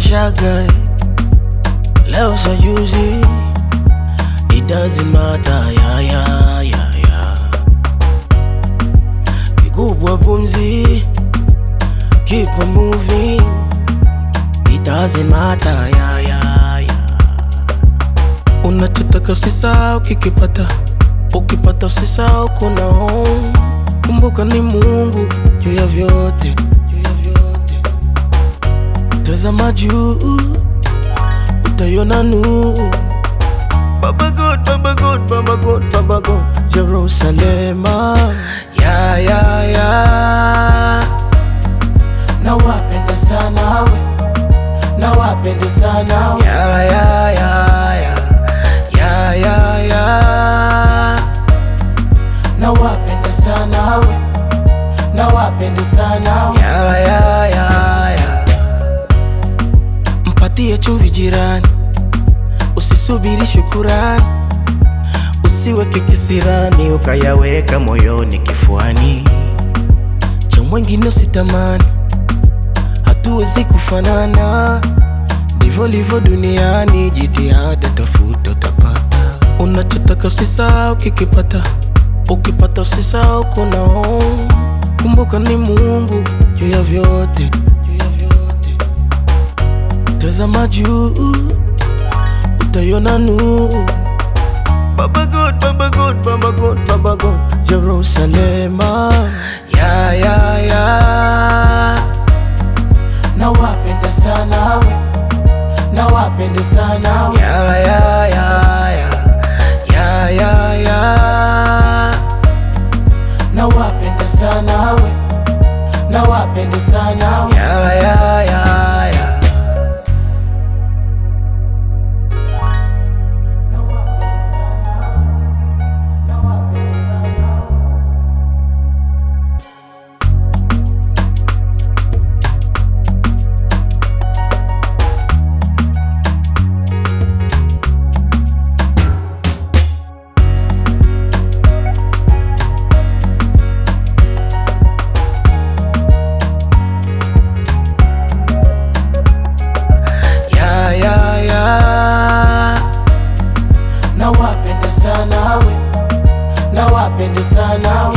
shaga leo sa juzi it doesn't matter ya ya ya ya kikubwa pumzi keep on moving it doesn't matter ya ya ya unachotaka usisahau kikipata ukipata usisahau kuna home kumbuka ni mungu juu ya vyote juu ya vyote tazama juu utaiona nuru Baba God, Baba God, Baba God, Baba God, Jerusalema ya ya ya na wapende sana we na wapende sana we ya ya ya ya ya ya ya na wapende sana we na wapende sana we ya ya ya ya mpatie chumvi jirani usisubiri shukurani usiweke kisirani ukayaweka moyoni kifuani cha mwengine usitamani hatuwezi kufanana ndivyo livyo duniani jitihada tafuta utapata unachotaka usisahau kikipata ukipata usisahau kuna home kumbuka ni mungu juu ya vyote juu ya vyote tazama juu utaiona nuru Baba God, Baba God, Baba God, Baba God, Jerusalema ya ya ya na wapende sana we na wapende sana we ya ya ya ya ya ya ya na wapende sana we na wapende sana we ya ya ya ya na wapende sana we na wapende sana we ya ya ya na wapende sana we na wapende sana